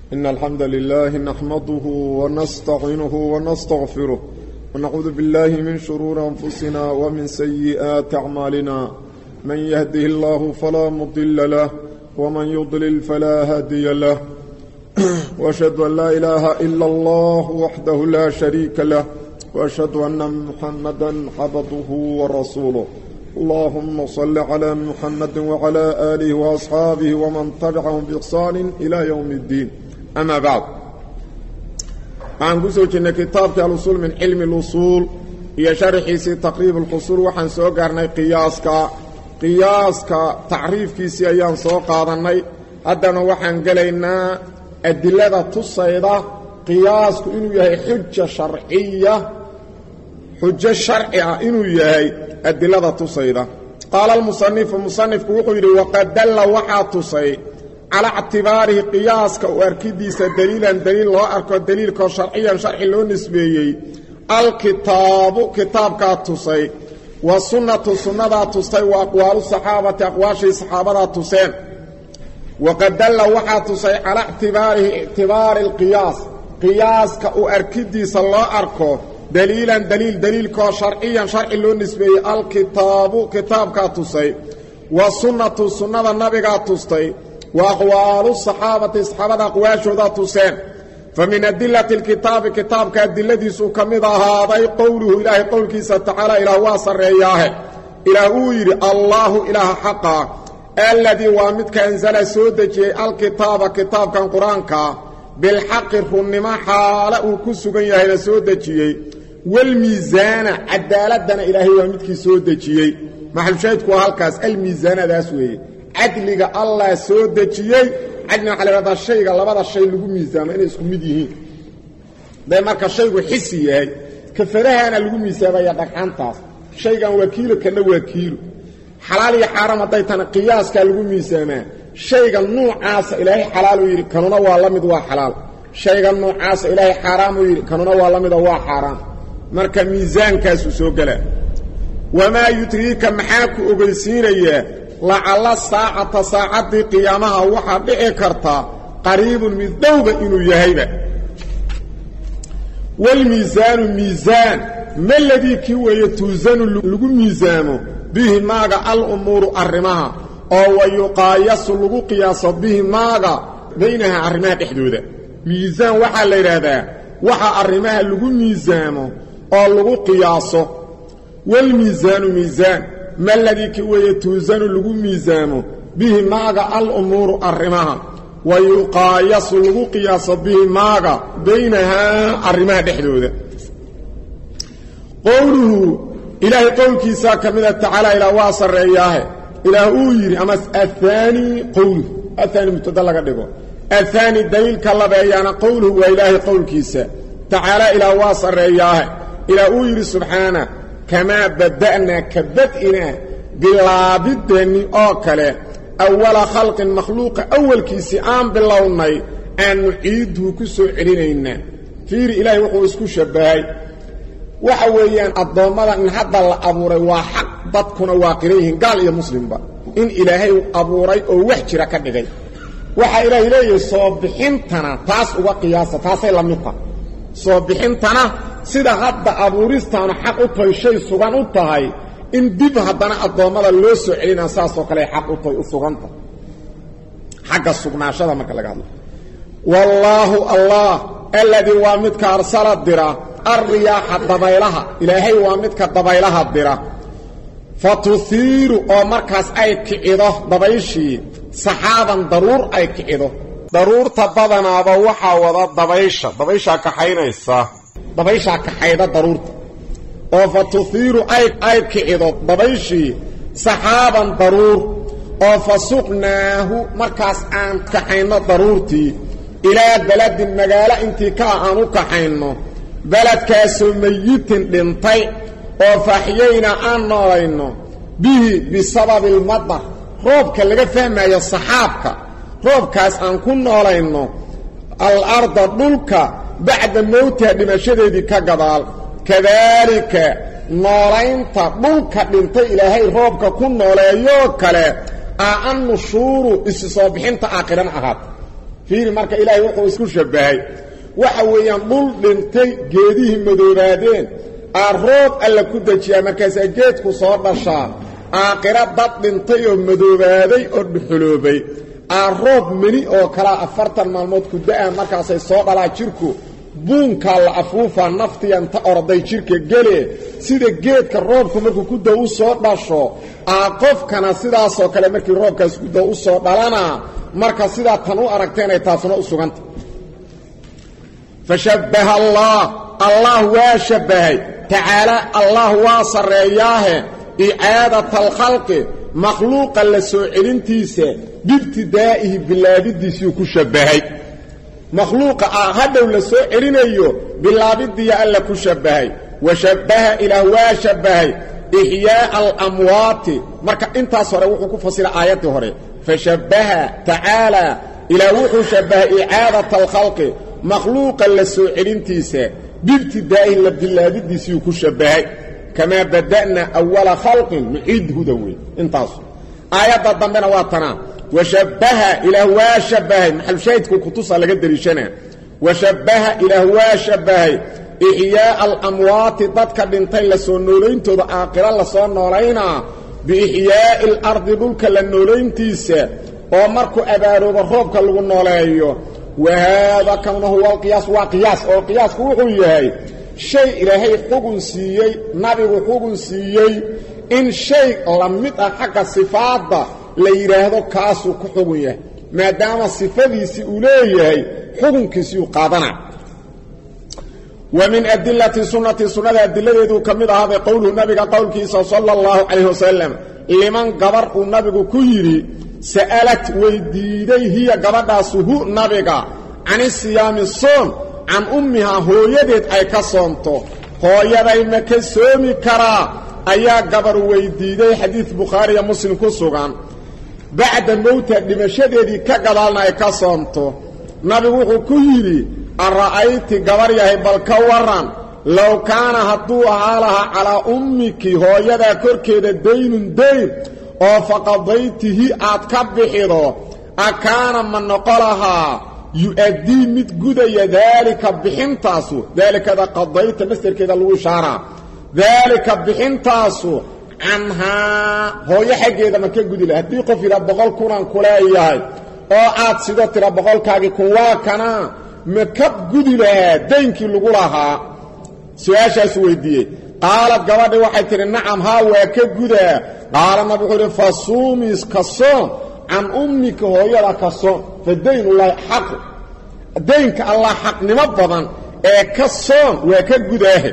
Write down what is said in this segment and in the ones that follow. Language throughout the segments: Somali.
إن الحمد لله نحمده ونستعينه ونستغفره ونعوذ بالله من شرور أنفسنا ومن سيئات أعمالنا من يهده الله فلا مضل له ومن يضلل فلا هادي له وأشهد أن لا إله إلا الله وحده لا شريك له وأشهد أن محمدا عبده ورسوله اللهم صل على محمد وعلى آله وأصحابه ومن تبعهم بإحسان إلى يوم الدين أما بعد waxaan ku soo jirnay kitaabkii alusuul min cilmi اlusuul iyo sharxiisii taqriib اlqusuul waxaan soo gaarnay qiyaaska qiyaaska tacriifkiisii ayaan soo qaadannay haddana waxaan gelaynaa adilada tusayda qiyaasku inuu yahay xuja sharciya xujo sharci ah inuu yahay adilada tusayda qaala almusanifu musanifku wuxuu yidhi waqad dalla waxaa tusay calaa ictibaarihi qiyaaska u arkidiisa daliilan daliil loo arko daliilkoo sharciyan sharci loo nisbeeyey alkitaabu kitaabkaa tusay wa sunnatu sunnadaa tustay wa aqwaalu saxaabati aqwaashii saxaabadaa tuseen waqad dalla waxaa tusay calaa ictibaarihi ictibaari alqiyaas qiyaaska u arkidiisa loo arko daliilan daliil daliilkoo sharciyan sharci loo nisbeeyey alkitaabu kitaabkaa tusay wa sunnatu sunnada nabigaa tustay wa aqwaalu saxaabati saxaabada aqwaashoodaa tuseen fa min adilati alkitaabi kitaabka adiladiisuu ka mid ahaaday qowluhu ilaahay qowlkiisa tacaala ilaah waa sarreeyaahe ilaah uu yidhi allaahu ilaaha xaqa alladii waa midka ansala soo dejiyey alkitaaba kitaabkan qur-aankaa bilxaqi runnimo xaale uu ku sugan yahayna soo dejiyey walmiisaana cadaaladana ilaahay waa midkii soo dejiyey maxalushaahidku waa halkaas almiisaanadaas weeye cadliga allah soo dejiyey cadliga waxaa la hahdaa shayga labada shay lagu miisaamo inay isku mid yihiin day marka shaygu xisi yahay kafarahaana lagu miisaamaya dhagxaantaas shaygan waa kiilo kana waa kiilo xalaal iyo xaaraam hadday tana qiyaaskaa lagu miisaamaa shayga nuucaasa ilaahay xalaaluu yidhi kanuna waa la mid waa xalaal shayga nuucaasa ilaahay xaaraamuu yidhi kanuna waa la midoo waa xaaraam marka miisaankaasuu soo gelaa wamaa yudriika maxaa ku ogeysiinayaa lacalla saacata saacaddii qiyaamaha waxaa dhici kartaa qariibun mid dhowba inuu yahayba walmiisaanu miisaan maladii kii weeye tuusanu lagu miisaamo bihi maaga alumuuru arrimaha oo wa yuqaayasu lagu qiyaaso bihi maaga baynaha arrimaha dhexdooda miisaan waxaa la yidhaahdaa waxa arrimaha lagu miisaamo oo lagu qiyaaso walmiisaanu miisaan maladii ki weeye tuusanu lagu miisaamo bihi maaga alumuuru arrimaha wa yuqaayasu lagu qiyaaso bihi maaga baynahaa arrimaha dhexdooda qowluhu ilaahay qowlkiisaa ka mida tacaala ilaa waa sarreeyaahe ilaah uu yidhi ama ahaani qowluhu ahaani mubtada laga dhigo ahaani daliilka labeeyaana qowluhu waa ilaahay qowlkiisa tacaala ilaa waa sarreeyaahe ilaa uu yidhi subxaana kamaa bada'naa ka bad'inaa bilaabideenni oo kale awala khalqin makhluuqa awalkiisii aan bilownay aan nuciiduhu ku soo celinaynaa fiiri ilaahay wuxuu isku shabbahay waxa weeyaan addoommada in hadda la abuuray waa xaq dadkuna waa qiran yihiin gaal iyo muslimba in ilaahay abuuray oo wax jira ka dhigay waxaa ilaahay leeyahay soo bixintana taas uga qiyaasa taasay la mid tahay soo bixintana sida hadda abuuristaanu xaq u tahay shay sugan u tahay in dib haddana addoommada loo soo celinaa saasoo kale xaq u tahay u suganta xagga sugnaashada marka laga hadlo wallaahu allah alladii waa midka arsala dira alriyaaxa dabaylaha ilaahay waa midka dabaylaha dira fa tuhiiru oo markaas ay kicido dabayshii saxaaban daruur ay kicido daruurta badanaaba waxaa wada dabaysha dabayshaa kaxaynaysa dabayshaa kaxayda daruurta oo fa tuhiiru ay kicido dabayshii saxaaban daruur oo fa suqnaahu markaas aan kaxayno daruurtii ilaa beladin magaalo intii ka ah aan u kaxayno beledkaasoo mayitin dhintay oo faaxyayna aan noolayno bihi bisababi almadar roobka laga fahmayo saxaabka roobkaas aan ku noolayno alarda dhulka bacda mowtiha dhimashadeedii ka gadaal kadaalika noolaynta dhulka dhintay ilaahay roobka ku nooleeyoo kale aa an nushuuru isi soo bixinta aakhiran ahaata fiiri marka ilaahay wuxuu isku shabbahay waxa weeyaan dhul dhintay geedihii madoobaadeen aa roob alla ku dejiyaa markaasaa geedku soo dhashaa aakhira dad dhintay oo madoobaaday oo dhuxuloobay aa roob meni oo kalaa afartan maalmood ku da-a markaasay soo dhalaa jirku buunkaa la afuufaa naftiya inta orday jirka gele sida geedka roobku markuu ku da u soo dhasho aa qofkana sidaasoo kale markii roobkaas ku da u soo dhalanaa marka sidaa tan u aragteenay taasuna u suganta fashabbaha allah allah waa shabbahay tacaala allah waa sarreeyaahe icaadata alkhalqi makhluuqa la soo celintiisa biibtidaa'ihi bilaabidiisuu ku shabbahay makhluuqa ah hadhow la soo celinayo bilaabidiya alla ku shabbahay wa shabbaha ilaah waa shabbahay ixyaa'a alamwaati marka intaas hore wuxuu ku fasira aayaddii hore fashabbaha tacaala ilaah wuxuu shabbahay icaadata alkhalqi makhluuqa la soo celintiisa biibtidaa'ihi la bilaabidiisuu ku shabbahay kamaa bada'na awala khalqin nuciidhuda wey intaasu aayadda dambena waa tanaa washabbaha ilaah waa shabbahay maxalushaahidku kutusa laga deliishanaa washabbaha ilaah waa shabbahay ixyaa'a alamwaati dadka dhintay la soo noolayntooda aakhiro lasoo noolaynaa biixyaa'i alardi dhulka la noolayntiisa oo markuu abaaroobo roobka lagu nooleeyo wahaada kanuna huwa alqiyaas waa qiyaas oo qiyaasku wuxuu yahay shay ilaahay xugun siiyey nabigu xugun siiyey in shay la mid ah xagga sifaadda la yidhaahdo kaasuu ku xugun yahay maadaama sifadiisii uu leeyahay xukunkiisii uu qaadana wa min adilati sunnati sunnada adiladeeduu ka mid ahaaday qowluhu nabiga qowlkiisa sala allahu calayh wasalam liman gabar uu nabigu ku yidhi sa'alat weydiiday hiya gabadhaasu hu nabiga cani siyaami soom can ummihaa hooyadeed ay ka soonto hooyaday ma ka soomi karaa ayaa gabar weydiiday xadiid bukhaariya muslim ku sugan bacda mowta dhimashadeedii ka gadaalna ay ka soonto nabigu wuxuu ku yidhi ara'ayti gabar yahay bal ka waran low kaana hadduu ahaa lahaa calaa ummiki hooyadaa korkeeda daynun dayn oo faqadaytihi aad ka bixido a kaana ma noqo lahaa yu-addii mid gudaya daalika bixintaasu daalikada qadayta masderkeeda lagu ishaaraa daalika bixintaasu canhaa hooyo xaggeeda ma ka gudi laha haddii qof yidhaa boqol kunaan kuleeyahay oo aad sido tira boqolkaagii kun waa kana ma ka gudi lahaa daynkii lagu lahaa su-aashaasu weydiiyey qaalad gabadhi waxay tidhi nacam haa waa ka gudaa qaala nabi wuxuu idhi fa suumis ka soom can ummika hooyada ka soom fa daynullaahi xaqu daynka allah xaqnimo badan ee ka soom waa ka gudaahe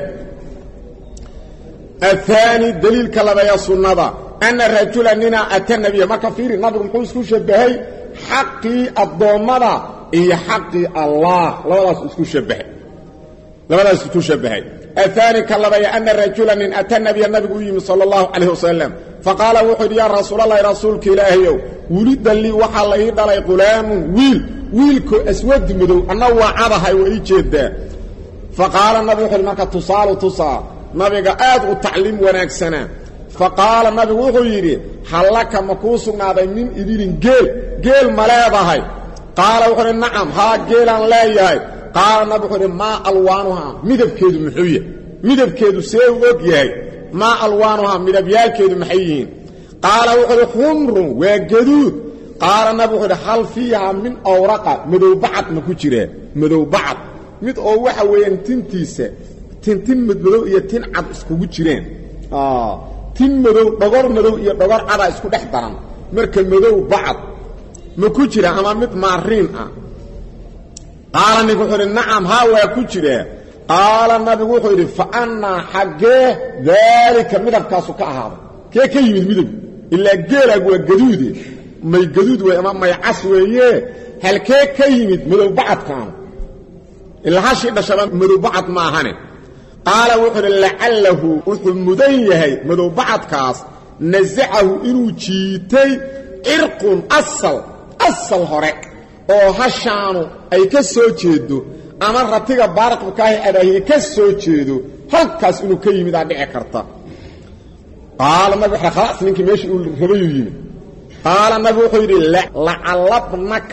aلثaanي deliilka labeeya sunnada ana rajula nina ata nabiya marka fiiri nabigu muxuu isku shabahay xaqii addoommada iyo xaqii allah labadaas isku shabahay labadaas isku shabahay aلثaanي ka labeeya ana rajula nin ata nabiya nabigu u yimi salى الlahu عalيه wasalam faqaala wuxuu yidhi yaa rasuulalahi rasuulka ilaahayow wulida lii waxaa la ii dhalay qulaamun wiil wiilkoo aswadi madow anna waa cadahay waa ii jeedaa faqaala nabigu wuxu uhi marka tusaalu tusaa nabiga aad u tacliim wanaagsanaa fa qaala nabigu wuxuu yidhi hallaka ma kuu sugnaaday min ibilin geel geel ma leedahay qaala wuxuu idhi nacam haa geelaan leeyahay qaala nabigu wuxuu idhi maa alwaanuhaa midabkeedu muxuu yahay midabkeedu see u og yahay maa alwaanuhaa midabyaalkeedu maxay yihiin qaala wuxuu idhi xumrun waa gaduud qaala nabigu wuxuu idhi hal fiihaa min awraqa madowbacad ma ku jiraa madowbacad mid oo waxa weeyaan tintiisa tintin madmadow iyo tin cad iskugu jireen tin madow dhogor madow iyo dhogor cada isku dhex daran marka madow bacad ma ku jira ama mid maariin ah qaala ninku wuxuu idhi nacam haa waa ku jiraa qaala nabigu wuxuu yidhi fa annaa xaggee daalika midabkaasu ka ahaaday kee ka yimid midabku ilaa geelaagu waa gaduude may gaduud wey ama may cas weeye halkee ka yimid madow bacadkaanu ilaa hashii dhashaba madow bacad ma ahane qaala wuxuu uhi lacallahu wuxuu mudan yahay madowbacadkaas nasacahu inuu jiitay cirqun asal asal hore oo hashaanu ay ka soo jeedo ama ratiga baarqabkaahi adaahiye ka soo jeedo halkaas inuu ka yimid aa dhici karta qaala nabi wuxu khalaas ninkii meeshii uu rabayuu yimid qaala nabi wuxuu yidhi lacallabnaka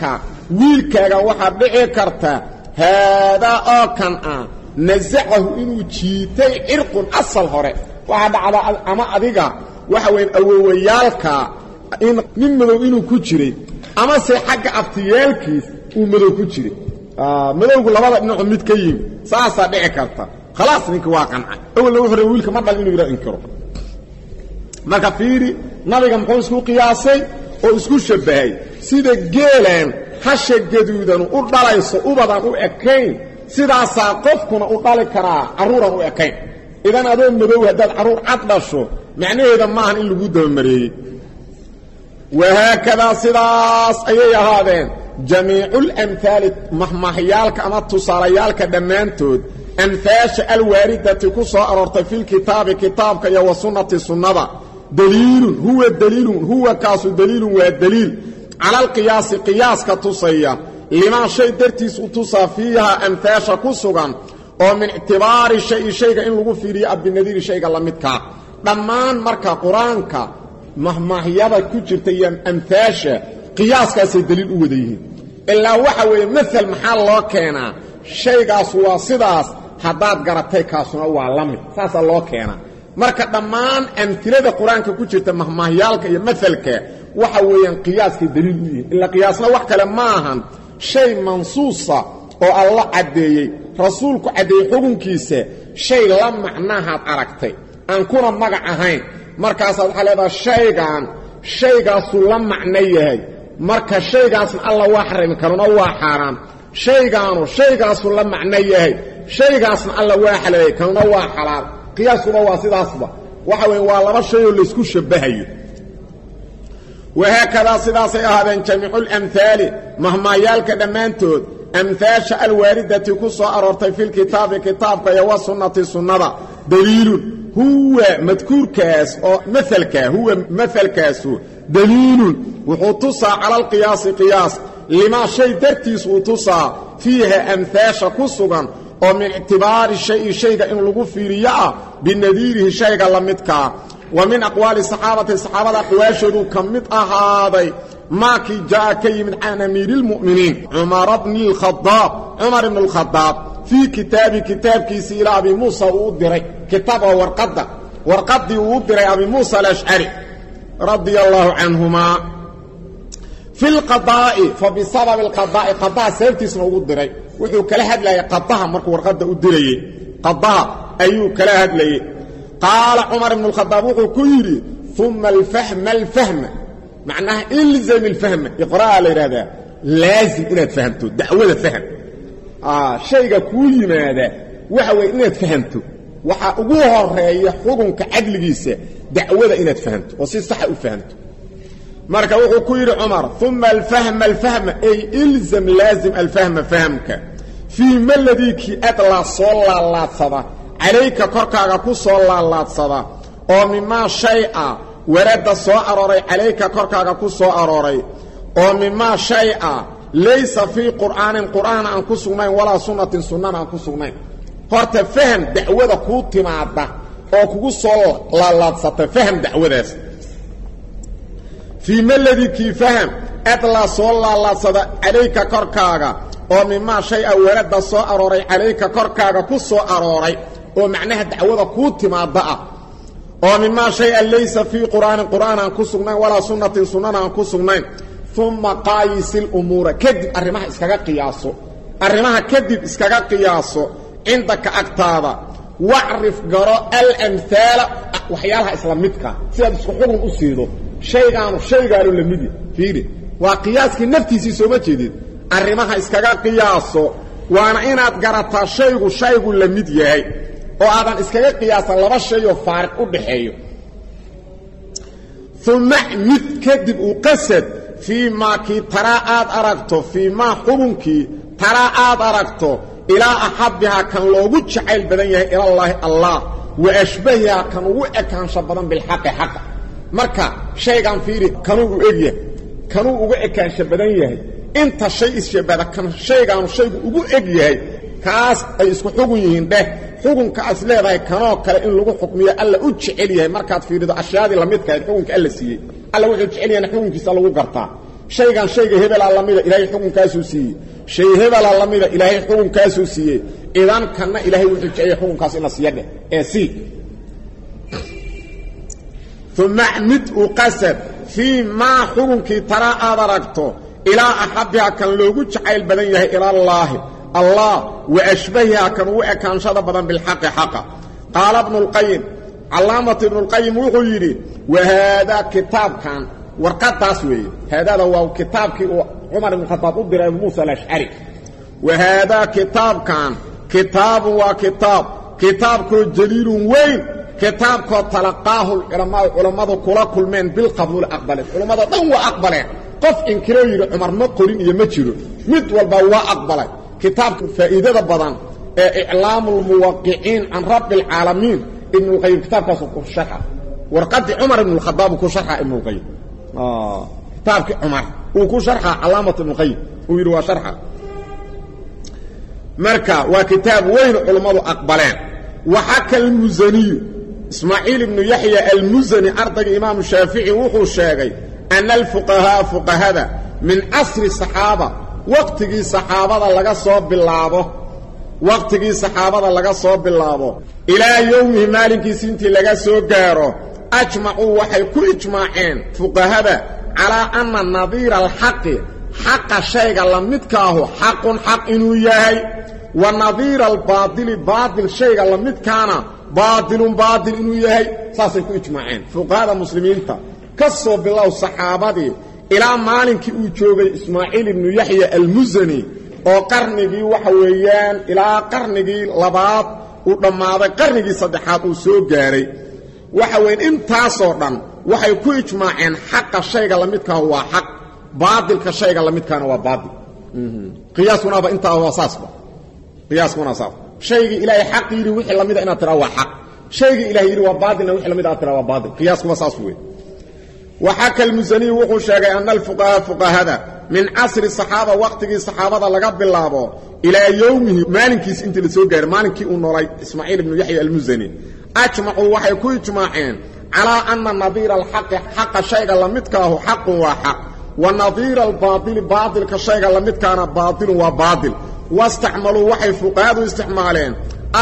wiilkaaga waxaa dhici karta haadaa oo kan ah nasacahu inuu jiitay cirqun asal hore waxaa dhacda ama adiga waxa weya awowayaalka in nin madow inuu ku jiray amase xagga abtiyaalkiis uu madow ku jiray madowgu labada dhinaco mid ka yimi saasaa dhici karta khalaas ninka waa qancay awalna wuxuu raba wiilka ma dhal inuu yidha inkiro marka fiiri nabiga muxuu isku qiyaasay oo isku shabbahay sida geelaan hasha gaduudan u dhalayso ubadan u ekayn sidaasaa qofkuna u dhali karaa carruuran u ekayn idan adoo madow haddaad carruur cad dhasho macnaheeda maahan in lagu dabamareeyey wahaakadaa sidaas ayay ahaadeen jamiiculamhaali mahmahyaalka ama tusaalayaalka dhammaantood amhaasha alwaaridati ku soo aroortay filkitaabi kitaabka iyo wa sunnati sunnada daliilun huwa daliilun huwa kaasu daliilun waa daliil cala alqiyaasi qiyaaska tusaya limaa shay dartiis u tusaa fiiha amhaasha ku sugan oo min ictibaari shayi shayga in lagu fiiriyo abinadiiri shayga la midkaa dhammaan marka qur-aanka mahmaahyada ku jirta iyo amhaasha qiyaaskaasay daliil u wada yihiin ilaa waxa weeye maal maxaa loo keenaa shaygaas waa sidaas haddaad garatay kaasuna waa la mid saasaa loo keenaa marka dhammaan amtilada qur-aanka ku jirta mahmaahyaalka iyo maalka waxa weeyaan qiyaaskay daliil u yihiin ilaa qiyaasna wax kale ma ahan shay mansuusa oo alla caddeeyey rasuulku caddeeyey xukunkiisa shay la macnahaad aragtay aan kuna magac ahayn markaasaad waxaa leedaha shaygan shaygaasuu la macno yahay marka shaygaasna alla waa xarami karuna waa xaaraan shaygaanu shaygaasuu la macno yahay shaygaasna alla waa xalaayay kanuna waa xalaal qiyaaskuna waa sidaasba waxa weeye waa laba shayoo laysku shabbahayo wahaakadaa sidaasay ahaadeen jamiiculamhaali mahmaayaalka dhammaantood amhaasha alwaaridati ku soo aroortay filkitaabi kitaabka iyo wa sunnati sunnada daliilun huwa madkuurkaas oo maalka huwa maalkaasu daliilun wuxuu tusaa cala alqiyaasi qiyaas limaa shay dartiis uu tusaa fiiha amhaasha ku sugan oo min ictibaari shayi shayga in lagu fiiriyo ah binadiirihi shayga la midkaa wa min aqwaali saxaabati saxaabada aqwaashoodu ka mid ahaaday maakii jaa'a ka yimid can amiiri اlmu'miniin cumara bni اlkhadaab cumar ibn اlkhadaab fii kitaabi kitaabkiisii ilaa abi muusa uu u diray kitaab oo warqadda warqaddii uu u diray abi muusa alashcari radia allaahu canhumaa fi lqadaa'i fa bisababi alqadaa'i qadaha sababtiisna ugu diray wuxuu kala hadlayay qadaha markuu warqadda u dirayey qadaha ayuu kala hadlayey qaala cumar ibn اlkhadaab wuxuu ku yidhi uma alfahma alfahma macnaha ilzam ilfahma iqra'a la yidhahdaa laazim inaad fahamto dacwada fahm shayga kuu yimaada waxa weeye inaad fahamto waxaa ugu horeeya xukunka cadligiisa dacwada inaad fahamto oo si saxa u fahamto marka wuxuu ku yidhi cumar uma alfahma alfahma ay ilzam laazim alfahma fahamka fii ma ladiikii adlaa soo laalaadsada calayka korkaaga ku soo laalaadsada oo mimaa shay a waradda soo arooray calayka korkaaga ku soo arooray oo mimaa shay a laysa fii qur'aanin qur'aan aan ku sugnayn walaa sunnatin sunnana aan ku sugnayn horta faham dacwada kuu timaadda oo kugu soo laalaadsata faham dacwadaas fii maladikii faham adlaa soo laalaadsada calayka korkaaga oo mimaa shay a waradda soo arooray calayka korkaaga ku soo arooray oo macnaha dacwada kuu timaadda ah oo mimaa shay a laysa fii qur'aanin qur'aan aan ku sugnayn walaa sunnatin sunnana aan ku sugnayn uma qaayisil umuura kadib arrimaha iskaga qiyaaso arrimaha kadib iskaga qiyaaso cindaka agtaada wacrif garo alamhaala waxyaalaha isla midka sidaad isku xugun u siido shaygaanu shaygaanu la mid yahy fiiri waa qiyaaskii naftiisii sooma jeedid arrimaha iskaga qiyaaso waana inaad garataa shaygu shaygu la mid yahay oo aadan iskaga qiyaasan laba shayoo faariq u dhaxeeyo uma mid kadib uu qasad fii maa kii taraa aad aragto fii maa xubunkii taraa aad aragto ilaa axabbihaa kan loogu jacayl badan yahay ilallaahi allah wa ashbahihaa kan ugu ekaansho badan bilxaqi xaqa marka shaygan fiiri kanuu u egyahay kanuu uga ekaansho badan yahay inta shay isshabada kan shaygaanu shaygu ugu eg yahay kaas ay isku xugun yihiin dheh xukunkaas leedahay kanoo kale in lagu xukmiyo alla u jecel yahay markaad fiirido ashyaadii lamidkahayd xukunka alla siiyey alla wuxuu jecel yahayna xukunkiisa lagu gartaa shaygan shayga hebelaa lamida ilaahay xukunkaasuu siiyey shay hebelaa lamida ilaahay xukunkaasuu siiyey idan kanna ilaahay wuxuu jeceyay xukunkaas in la siiya dheh ee sii uma mid u qasad fii maa xukunkii taraa aad aragto ilaa axabiha kan loogu jacayl badan yahay ilallaahi allah wa ashbahiha kan ugu ekaanshada badan bilxaqi xaqa qaala bnu lqayim calaamatu ibnulqayim wuxuu yidhi wa haadaa kitaabkan warqadaas weeye haadaada waa kitaabkii uu cumar ibn khadaab u diray abu muusa alashcari wa haadaa kitaabkan kitaabun waa kitaab kitaabkoo jaliilun weyn kitaabkoo talaqaahu culamaau culammadu kula kulmeen bilqabuuli aqbaleen culammado dhan waa aqbaleen qof inkiroo yidhi cumar ma qorin iyo ma jiro mid walba waa aqbalay kitaabka faa'iidada badan ee iclaamu lmuwaqiciin can rabbi alcaalamiin ibnulqayim kitaabkaasu ku sharxa warqadii cumar ibnulkhadaab uu ku sharxa ibnulqayim kitaabkii cumar uu ku sharxa calaamat ibnulqayim uu yidhi waa sharxa marka waa kitaab weyn culammadu aqbaleen waxaka almusaniyu ismaaciil ibnu yaxya almusani ardayga imaamu shaafici wuxuu sheegay ana alfuqahaaa fuqahada min casri saxaaba waqtigii saxaabada laga soo bilaabo waqtigii saxaabada laga soo bilaabo ilaa yowmihi maalinkiisi intii laga soo gaaro ajmacuu waxay ku ijmaaceen fuqahada calaa anna nadiira alxaqi xaqa shayga la midkaahu xaqun xaq inuu yahay wa nadiira albaadili baadil shayga la midkaana baadilun baadil inuu yahay saasay ku ijmaaceen fuqahada muslimiinta ka soo bilow saxaabadii ilaa maalinkii uu joogay ismaaciil ibnu yaxya almusani oo qarnigii waxa weeyaan ilaa qarnigii labaad uu dhammaaday qarnigii saddexaad uu soo gaaray waxa weyan intaasoo dhan waxay ku ijmaaceen xaqa shayga la midkaahu waa xaq baadilka shayga la midkaana waa baadil qiyaaskunaaba intaa waa saasba qiyaaskuna saas shaygii ilaahay xaq yidhi wixii lamida inaad tiraa waa xaq shaygii ilahay yidhi waa baadilna wixii lamid aad tiraa waa baadil qiyaaskuba saas wey waxaka almusaniyu wuxuu sheegay ana alfuqahaa fuqahada min casri saxaaba waqtigii saxaabada laga bilaabo ilaa yowmihi maalinkiisi intii la soo gaaray maalinkii uu noolay ismaaciil ibnu yaxya almusani ajmacuu waxay ku ijmaaceen calaa ana nadiira alxaqi xaqa shayga la midkaahu xaqun waa xaq wa nadiira albaadili baadilka shayga la midkaana baadilun waa baadil wastacmaluu waxay fuqahadu isticmaaleen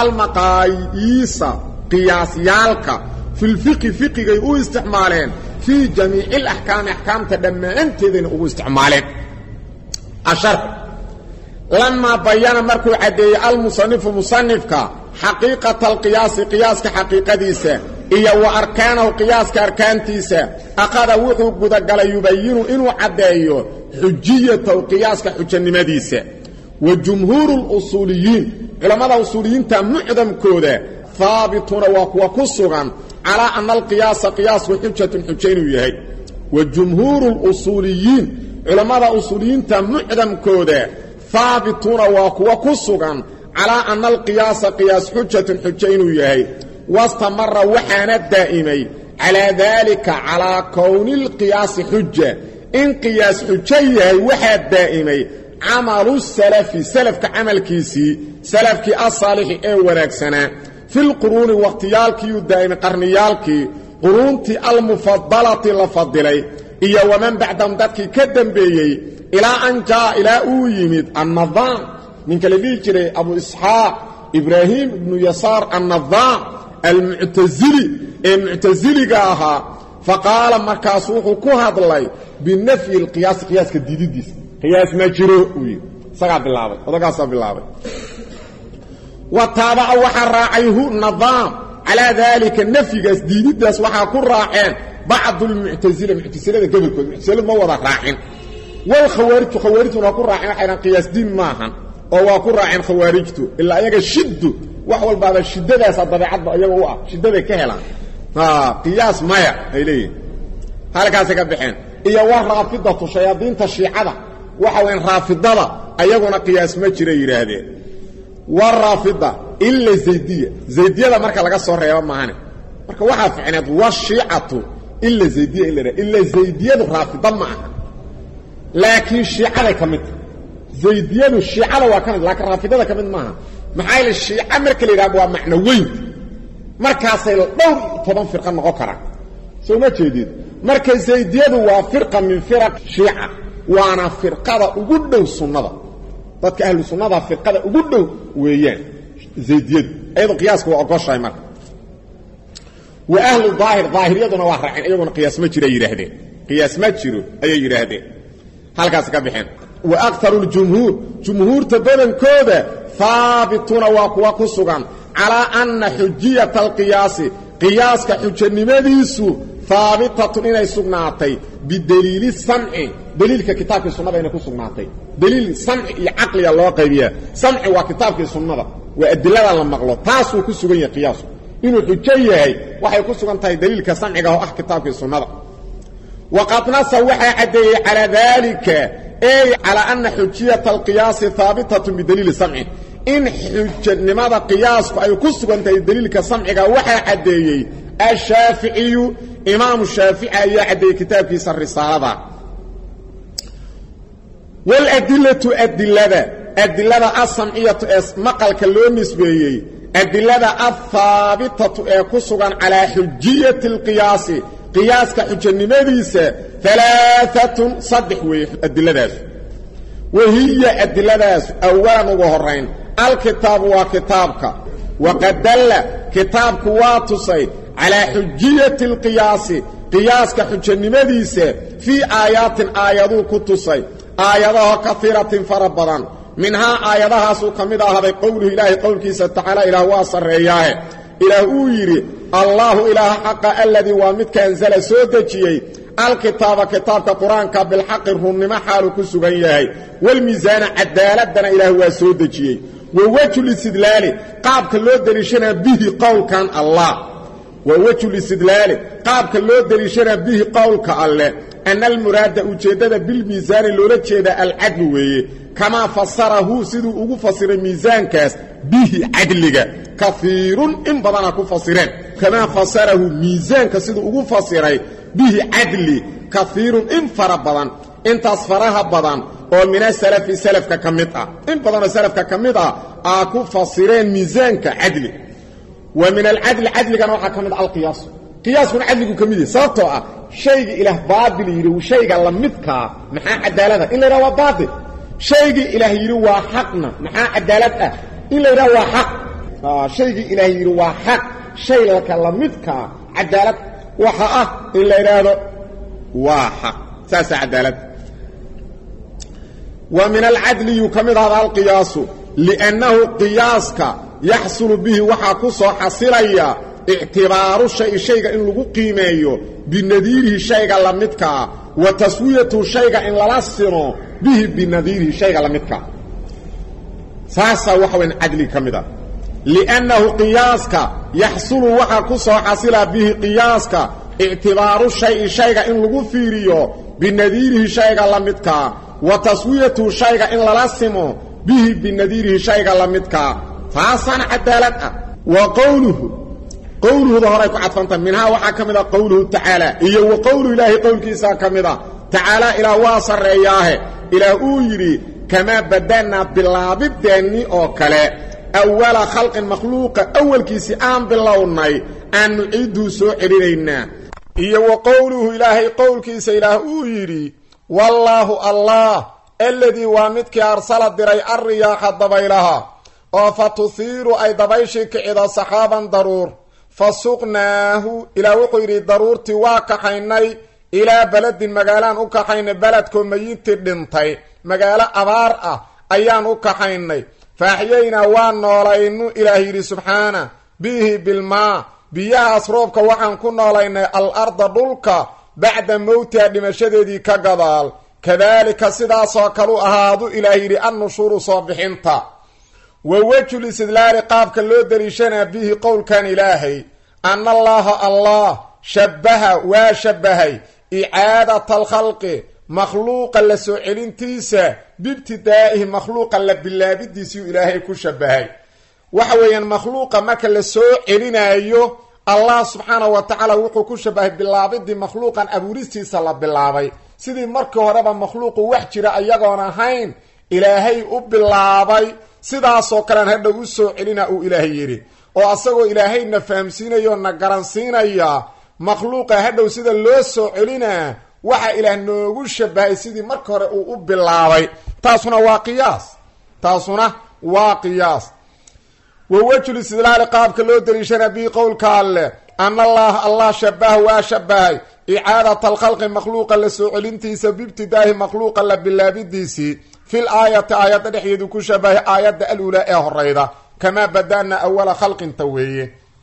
almaqaayiisa qiyaasyaalka filfiqi fiqigay u isticmaaleen fii jamiici alaxkaami axkaamta dhammaanteedayna ugu isticmaaleen ashar lamaa bayana markuu caddeeyey almusanifu musanifka xaqiiqata alqiyaasi qiyaaska xaqiiqadiisa iyo wa arkaanahu qiyaaska arkaantiisa aqada wuxuu gudagalay yubayinu inuu caddeeyo xujiyatahu qiyaaska xujanimadiisa wa jumhuuru lusuuliyiin culammada usuuliyiinta mucdamkooda haabituuna waa kuwa ku sugan calaa ana alqiyaasa qiyaasku xujatun xujo inuu yahay wa jumhuuru lusuuliyiin culammada usuuliyiinta mucdamkooda haabituuna waa kuwa ku sugan calaa ana alqiyaasa qiyaas xujatun xujo inuu yahay wastamara waxaana daa'imay calaa daalika calaa kowni lqiyaasi xuja in qiyaas xujo yahay waxaa daa'imay camalu salafi salafka camalkiisii salafkii asaalixi ee wanaagsanaa filquruuni wakhtiyaalkiiyuu daa'imay qarniyaalkii quruuntii almufadalati la fadilay iyo waman bacdahum dadkii ka dembeeyey ilaa an jaa'a ilaa uu yimid annadaam ninka la dhihi jiray abu isxaaq ibraahim ibnu yasaar annadaam almuctasili ee muctasiliga ahaa faqaala markaas wuxuu ku hadlay binafyi alqiyaasi qiyaaska diididiisa qiyaas ma jiro uu yidhi isagaa bilaabay odagaasaa bilaabay wa taabaca waxaa raacay hu nadaam calaa daalika nafyigaas diididdaas waxaa ku raaceen bacdu lmuctasila muctasilada gobolkood muctasiladu ma wada raacin walkhawaarijtu khawaarijtuna waa ku raaceen waxay dhahan qiyaas diin maahan oo waa ku raaceen khawaarijtu ilaa ayaga shiddu wax walbaaba shiddadaasa dabeecadba iyaga u ah shiddaday ka helaan qiyaas maya ay leeyihin halkaasay ka baxeen iyo wa raafidatu shayaadiinta shiicada waxa weyan raafidada ayaguna qiyaas ma jira yidhaahdeen waraafida ila zaydiya zaydiyada marka laga soo reebo maahane marka waxaa ficneed washiicatu ila zaydiya in la ha ila zaydiyadu raafida ma aha laakiin shiicaday ka mid tahay zaydiyadu shiicada waa ka mid laakiin raafidada ka mid maaha maxaa yaele shiica marka la yidhahdo waa macno weynta markaasay dhowr toban firqa noqon karaan soo ma jeedid marka zaydiyadu waa firqa min firaq shiica waana firqada ugu dhow sunnada dadka ahlu sunnada firqada ugu dhow weeyaan zaydiyadu ayadoo qiyaaska waa ogoshahay marka wa ahlu daahir daahiriyaduna waa raaceen iyaguna qiyaas ma jiro ay yidhaahdeen qiyaas ma jiro ayay yidhaahdeen halkaas ka bixeen wa aktaru ljumhuur jumhuurta badankooda haabituuna waa kuwa ku sugan calaa anna xujiyata alqiyaasi qiyaaska xujanimadiisu haabitatun inay sugnaatay bideliili samci deliilka kitaabkii sunnada inay ku sugnaatay deliil samci iyo caqliga loo qaybiyaa samci waa kitaabkii sunnada waa adilada la maqlo taasuu ku sugan yahay qiyaasku inuu xujo yahay waxay ku sugan tahay deliilka samciga oo ah kitaabkii sunnada waqad nasa waxaa caddeeyey calaa daalika ey calaa ana xujiyata alqiyaasi haabitatun bidaliili samci in xujanimada qiyaasku ay ku sugan tahay deliilka samciga waxaa caddeeyey ashaaficiyu imaamu shaafici ayaa caddeeyey kitaabkiisa risaalada waladilatu adilada adilada asamciyatu ee maqalka loo nisbeeyey adilada alhaabitatu ee ku sugan calaa xujiyati alqiyaasi qiyaaska xujanimadiisa alaaatun saddex weeye adiladaas wahiya adiladaas awalan ugu horayn alkitaabu waa kitaabka waqad dalla kitaabku waa tusay calaa xujiyati alqiyaasi qiyaaska xujanimadiisa fii aayaatin aayaduu ku tusay aayadaho kaiiratin fara badan minhaa aayadahaasuu ka mid ahaaday qowluhu ilaahay qowlkiisa tacaala ilaah waa sarreeyaahe ilaah uu yidhi allaahu ilaaha xaqa aladii waa midka anzala soo dejiyey alkitaaba kitaabka qur-aanka bilxaqi runnimo xaalu ku sugan yahay walmiisaana cadaaladana ilaah waa soo dejiyey wa wejulistidlaali qaabka loo deliishanaa bihi qowlkan allah wa wejulistidlaali qaabka loo deliishanaa bihi qowlka alleh ana almuraada ujeeddada bilmiisaani loola jeeda alcadlu weeye kamaa fasarahu siduu ugu fasiray miisaankaas bihi cadliga kaiirun in badana ku fasireen kamaa fasarahu miisaanka siduu ugu fasiray bihi cadli kaiirun in fara badan intaas faraha badan oo mina salafi salafka ka mid ah in badanoo salafka ka mid ah aa ku fasireen miisaanka cadli wa min alcadli cadligana waxaa ka mid ah alqiyaas qiyaaskuna cadligu ka mid yahay sababtoo ah shayga ilaah baatil yidhi shayga la midkaa maxaa cadaalada in la yidhaha waa baatil shaygii ilaah yidhi waa xaqna maxaa cadaalad ah in la yidhaha waa xaq shaygii ilaah yidhi waa xaq shay laka la midkaa cadaalad waxa ah in la yidhaahdo waa xaq saasaa cadaalad wa min alcadli yuu ka mid ahada alqiyaasu liannahu qiyaaska yaxsulu bihi waxaa ku soo xasilaya ictibaaru shay shayga in lagu qiimeeyo binadiirihi shayga la midkaa wa taswiyatu shayga in lala sino bihi binadiirihi shayga la midkaa saasaa waxa wayan cadliga ka mid ah liannahu qiyaaska yaxsulu waxaa ku soo xasila bihi qiyaaska ictibaaru shayi shayga in lagu fiiriyo binadiirihi shayga la midkaa wa taswiyatu shayga in lala simo bihi binadiirihi shayga la midkaa taasaana cadaalad ah wa qowluhu qowluhuda horay ku cadfantahay minhaa waxaa ka mid a qowluhu tacaala iyo wa qowlu ilaahi qowlkiisaa ka mid a tacaala ilaah waa sarreeyaahe ilaah uu yidhi kamaa bada'naa bilaabideenni oo kale awala khalqin makhluuqa awalkiisii aan bilownay aan nuciidduu soo celinaynaa iyo wa qowluhu ilaahay qowlkiisa ilaah uu yidhi wallaahu allah aladii waa midkii arsala diray alriyaaxa dabaylaha oo fa tuhiiru ay dabayshii kicido saxaaban daruur fa suqnaahu ilaah wuxuu yidhi daruurtii waa kaxaynay ilaa beledin magaalaan u kaxaynay beledkoo mayintii dhintay magaalo abaar ah ayaan u kaxaynay faaxyaynaa waa noolaynu ilaah yidhi subxaana bihi bilmaa biyahaas roobka waxaan ku noolaynay al arda dhulka bacda mowtiha dhimashadeedii ka gadaal kadaalika sidaasoo kalu ahaadu ilaah yidhi annushuuru soo bixinta wa wejul istidlaali qaabka loo daliishanaa bihi qowlkan ilaahay anna allaaha allah shabbaha waa shabbahay icaadata alkhalqi makhluuqa la soo celintiisa biibtidaa'ihi makhluuqa la bilaabidiisiu ilaahay ku shabbahay waxa weeyaan makhluuqa marka la soo celinaayo allah subxaanahu wa tacaala wuxuu ku shabahay bilaabidii makhluuqan abuuristiisa la bilaabay sidii markii horeba makhluuqu wax jira ayagoon ahayn ilaahay u bilaabay sidaasoo kalean hadhow u soo celina uu ilaahay yidhi oo asagoo ilaahayna fahamsiinaya oo na garansiinaya makhluuqa hadhow sida loo soo celinaa waxa ilaah noogu shabahay sidii marka hore uu u bilaabay taasuna waa qiyaas taasuna waa qiyaas wa wejhul istidlaali qaabka loo daliishana bii qowlka alleh ana allaha allah shabaha waa shabahay icaadat alkhalqi makhluuqa la soo celintiisa biibtidaahi makhluuqa la bilaabidiisii fil aayati aayadda dhexdeedu ku shabahay aayadda aluulaa ee horeyda kamaa bada'na awala khalqinta weeye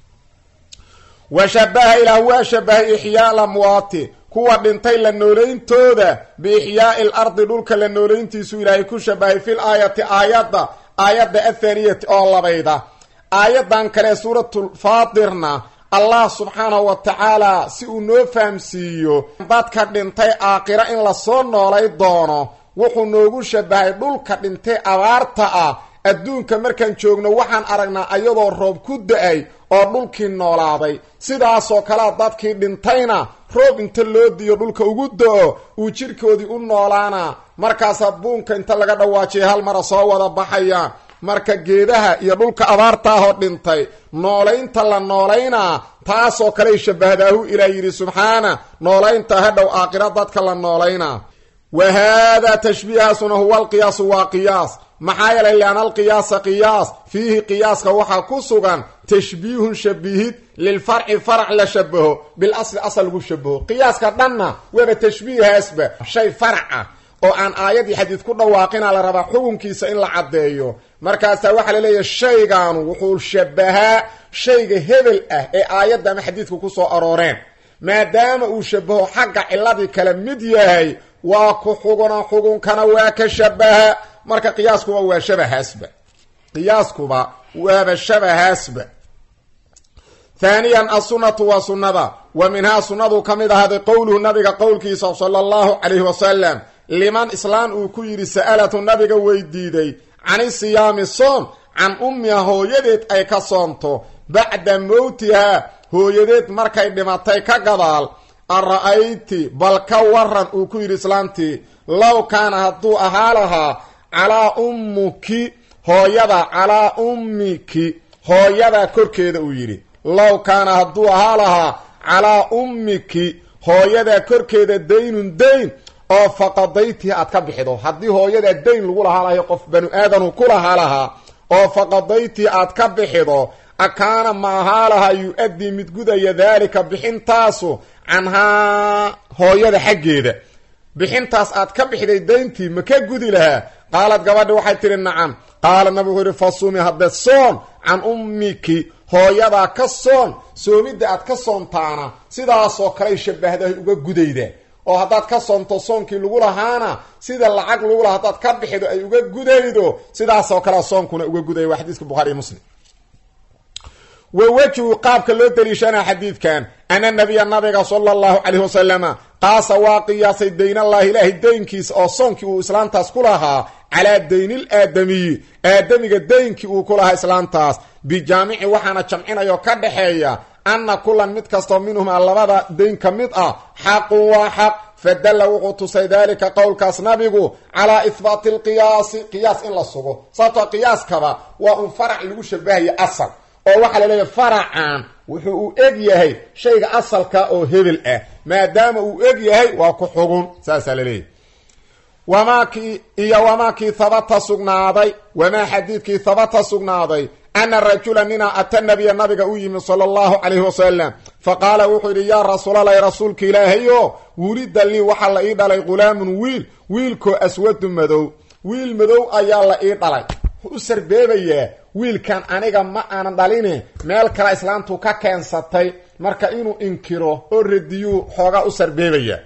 wa shabaha ilaah waa shabahay ixyaa lamwaati kuwa dhintay la noolayntooda biixyaai l ardi dhulka la noolayntiisu ilaahay ku shabahay fil aayati aayadda aayadda athaaniyati oo labayda aayadan kale suuratulfaatirna allah subxaanahu wa tacaala si uu noo fahamsiiyo dadka dhintay aakhiro in lasoo noolay doono wuxuu noogu shabahay dhulka dhintay abaarta ah adduunka markaan joogno waxaan aragnaa ayadoo roob ku da-ay oo dhulkii noolaaday sidaasoo kalea dadkii dhintayna roob inta loo diyo dhulka ugu da-o uu jidhkoodii u noolaana markaasaa buunka inta laga dhawaajiyay hal mara soo wada baxaya marka geedaha iyo dhulka abaarta ahoo dhintay noolaynta la noolaynaa taasoo kaley shabahdaahu ilaah yidhi subxaana noolaynta hadhow aakhiro dadka la noolaynaa wa haadaa tashbiihaasuna huwa alqiyaasu waa qiyaas maxaa yeelay liana alqiyaasa qiyaas fiihi qiyaaska waxaa ku sugan tashbiihun shabihid lilfarci farac la shabaho bilasli asal lagu shabaho qiyaaska dhanna waaba tashbiihaasba shay farac ah oo aan aayad iyo xadiid ku dhawaaqina la rabaa xukunkiisa in la caddeeyo markaasaa waxaa la leeyahay shaygaanu wuxuu shabahaa shayga hebel ah ee aayadda ama xadiidka ku soo arooreen maadaama uu shabaho xagga ciladii kale mid yahay waa ku xuguna xugunkana waa ka shabaha marka qiyaaskuba waa shabahaasba qiyaaskuba waaba shabahaasba haaniyan assunnatu waa sunnada wa minhaa sunnadu ka mid ahaaday qowluhu nabiga qowlkiisa sala allahu calayhi wasalam liman islaan uu ku yidhi sa'alatu nabiga weydiiday cani siyaami soom can ummiha hooyadeed ay ka soonto bacda mowtihaa hooyadeed markay dhimatay ka gadaal ara-ayti bal ka waran uu ku yidhi islaantii low kaana hadduu ahaa lahaa calaa ummuki hooyada calaa ummiki hooyada korkeeda uu yidhi low kaana hadduu ahaa lahaa calaa ummiki hooyada korkeeda daynun dayn oo faqadaytii aad ka bixido haddii hooyada dayn lagu lahaa lahay qof banu aadanu ku lahaa lahaa oo faqadaytii aad ka bixido akaana ma ahaa lahaa yu-addii mid gudaya daalika bixintaasu canhaa hooyada xaggeeda bixintaas aad ka bixiday dayntii ma ka gudi lahaa qaalad gabadhi waxay tihi nacam qaala nabi wuxuu yihi fasumi hadde soon can ummiki hooyadaa ka soon soomidda aad ka soontaana sidaasoo kaley shabahdahay uga gudayda oo haddaad ka soonto soonkii lagu lahaana sida lacag lagu laha haddaad ka bixido ay uga gudaydo sidaasoo kalea soonkuna uga gudaya waa xadiiska bukhari iyo muslim wa wejhu qaabka loo daliishanaa xadiidkan ana nabiya nabiga sala allahu calayhi wasalama qaasa waa qiyaasay daynallahi ilaahay daynkiisa oo soonkii uu islaantaas ku lahaa calaa daynil aadamiyi aadamiga daynkii uu ku lahaa islaantaas bijaamici waxaana jamcinayoo ka dhaxeeya anna kulan mid kastoo minhumaa labada dayn ka mid ah xaqun waa xaq fadalla wuxuu tusay daalika qowlkaas nabigu calaa ihbaati alqiyaasi qiyaas in la sugo sababtoo qiyaaskaba waa un farac lagu shabahayo asal oo waxaa la leeyahay faracan wuxuu u eg yahay shayga asalka oo hebel ah maadaama uu eg yahay waa ku xugun saasaa la leeyahy wamaakii iyo wamaakii habata sugnaaday wamaa xadiidkii habata sugnaaday ana rajula nina ata nabiya nabiga u yimi sala allahu calayhi wasalam fa qaala wuxuu yidhi yaa rasuulalahi rasuulka ilaahayo wulida lii waxaa la ii dhalay ghulaamun wiil wiilkoo aswadu madow wiil madow ayaa la ii dhalay u sarbeebayaa wiilkan aniga ma aanan dhaline meel kale islaantu ka keensatay marka inuu inkiro oo radiyuu xoogaa u sarbeebaya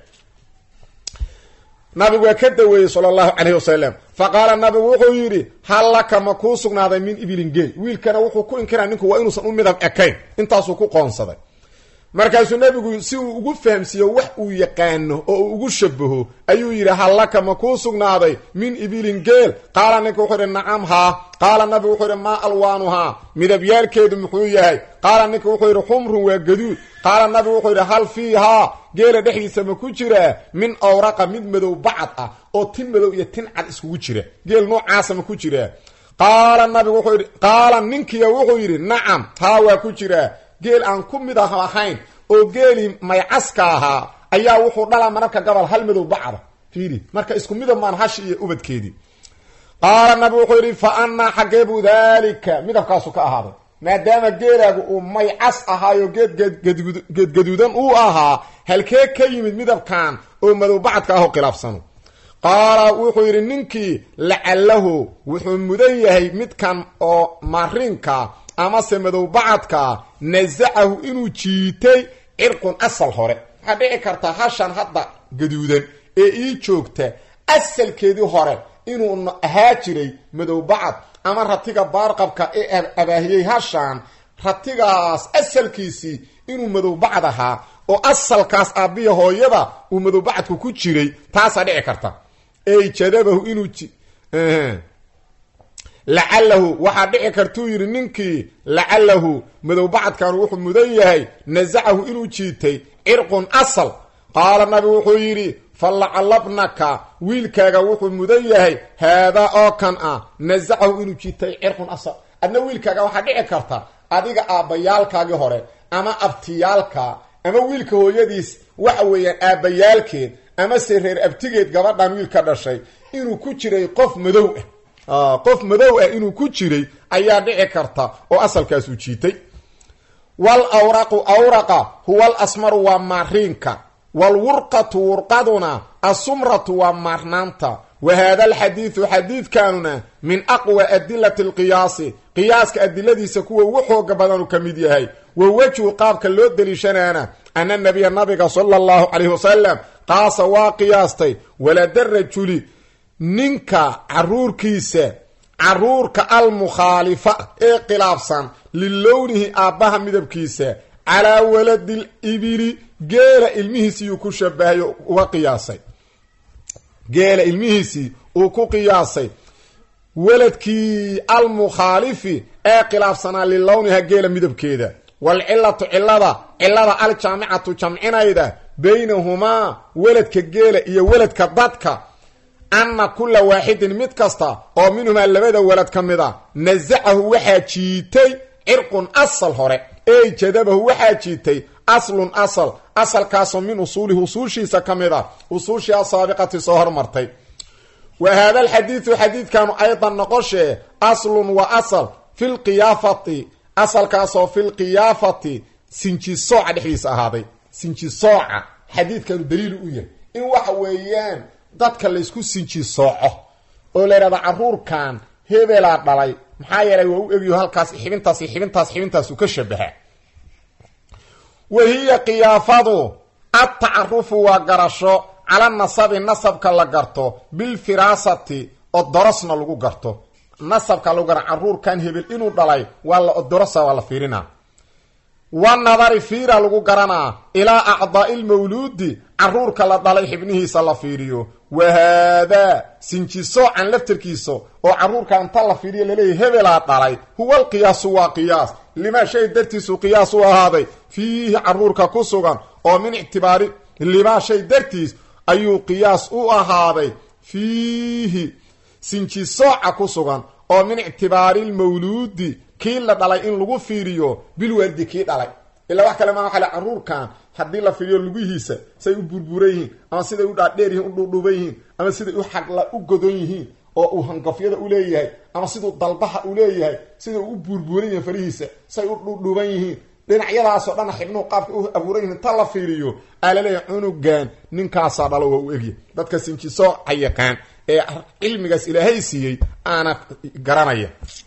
nabigu waa ka daweeyey sala allahu calayhi wasalam fa qaala nabigu wuxuu yidhi hal laka ma kuu sugnaaday min ibilin geel wiilkana wuxuu ku inkiraa ninku waa inuusan u midab ekayn intaasuu ku qoonsaday markaasuu nebigu si uu ugu fahamsiiyo wax uu yaqaano oo uu ugu shabaho ayuu yidhi hal laka ma kuu sugnaaday min ibilin geel qaala ninka wuxuu yidhi nacam haa qaala nabigu wuxuu yidhi maa alwaanuhaa midabyaalkeedu muxuu yahay qaala ninka wuxuu yidhi xumrun waa gaduud qaala nabigu wuxuu yidhi hal fiihaa geela dhexdiisa ma ku jiraa min awraqa mid madow bacad ah oo tin madow iyo tin cad iskugu jira geel noocaasa ma ku jiraa qaala nabigu wuxuu yidhi qaala ninkiya wuxuu yidhi nacam haa waa ku jiraa geel aan ku mid ah ahayn oo geelii maycaska ahaa ayaa wuxuu dhalaa mararka gobol hal madow bacda fiiri marka isku midab maan hashi iyo ubadkeedii qaala nabi wuxuu yidhi fa annaa xaggee buu daalika midabkaasu ka ahaaday maadaama geelaagu uu may cas ahaayo geed geedgaduudan uu ahaa halkee ka yimid midabkan oo madow bacadka ahoo khilaafsano qaala wuxuu yidhi ninkii lacalahu wuxuu mudan yahay midkan oo marinka amase madow bacadka nasacahu inuu jiitay cirqun asal hore waxaa dhici karta hashan hadda gaduudan ee ii joogta asalkeedii hore inuu ahaa jiray madow bacad ama ratiga baarqabka ee abaahiyey hashaan ratigaas asalkiisii inuu madow bacad ahaa oo asalkaas aabbiya hooyada uu madow bacadku ku jiray taasaa dhici karta ey jadabahu inuu lacalahu waxaa dhici kartuu yidhi ninkii lacalahu madow bacadkan wuxuu mudan yahay nasacahu inuu jiitay cirqun asal qaala nabi wuxuu yidhi fa lacalabnaka wiilkaaga wuxuu mudan yahay haadaa oo kan ah nasacahu inuu jiitay cirqun asal adna wiilkaaga waxaa dhici karta adiga aabbayaalkaagii hore ama abtiyaalka ama wiilka hooyadiis waxa weeyaan aabbayaalkeed amase reer abtigeed gabadhan wiil ka dhashay inuu ku jiray qof madow ah qof madow ah inuu ku jiray ayaa dhici karta oo asalkaasuu jiitay wal awraqu awraqa huwa al asmaru waa maariinka waalwurqatu wurqaduna asumratu waa maarnaanta wa haada alxadiidu xadiidkanuna min aqwa adilati alqiyaasi qiyaaska adiladiisa kuwa ugu xooga badanu ka mid yahay wa wejhu qaabka loo deliishanaana ana nabiya nabiga sala allahu calayhi wasalam qaasa waa qiyaastay walada rajuli ninka caruurkiisa caruurka almukhaalifa ee khilaafsan lilownihi aabbaha midabkiisa calaa waladi libili geela ilmihiisii uu ku shabahay uga qiyaasay geela ilmihiisii uu ku qiyaasay waladkii almukhaalifi ee khilaafsanaa lilowniha geela midabkeeda waalcilatu cilada cilada aljaamicatu jamcinayda baynahumaa weladka geela iyo weladka dadka anna kulla waaxidin mid kasta oo minhumaa labada walad ka mid a nasacahu waxaa jiitay cirqun asal hore ey jadabahu waxaa jiitay aslun asal asalkaasoo min usuulihi usuushiisa ka mid a usuushii asaabiqati soo hormartay wa haada alxadiidu xadiidkanu aydan noqoshee aslun wa asal fi lqiyaafati asalkaasoo fi lqiyaafati sinjisooca dhexdiisa ahaaday sinjisooca xadiidkanu daliilu u yahay in waxa weeyaan dadka laysku sinjisooco oo la yidhahda caruurkan hebelaa dhalay maxaa yeelay waa u egyo halkaas xibintaas xibintaas xibintaas uu ka shabaha wa hiya qiyaafadu adtacarufu waa garasho cala nasabi nasabka la garto bilfiraasati odorosna lagu garto nasabka lagu gara caruurkan hebel inuu dhalay waa la odorosa waa la fiirinaa wanadari fiira lagu garanaa ilaa acdaai lmawluudi caruurka la dhalay xibnihiisa la fiiriyo wa haadaa sinjisoocan laftarkiisa oo caruurka inta la fiiriyo laleeyahy hebelaa dhalay huwa alqiyaasu waa qiyaas limaa shay dartiisu qiyaas u ahaaday fiihi caruurka ku sugan oo min ictibaari limaa shay dartiis ayuu qiyaas u ahaaday fiihi sinjisooca ku sugan oo min ictibaari lmawluudi kii la dhalay in lagu fiiriyo bilwaaldi kii dhalay ilaa wax kale maa waxa le caruurkan haddii la fiiriyo lugihiisa say u burburan yihiin ama siday u dhaadheer yihiin u dhuudhuuban yihiin ama siday u xagla u godon yihiin oo uu hangafyada u leeyahay ama siduu dalbaha u leeyahay siday u burburan yihiin farihiisa say u dhuudhuuban yihiin dhinacyadaasoo dhan xibnuhu qaabka u abuuran yihiin ta la fiiriyo aa laleeyahay cunugan ninkaasaa dhalo waa u egya dadka sinjisooca yaqaan ee cilmigaas ilaahay siiyey aana garanaya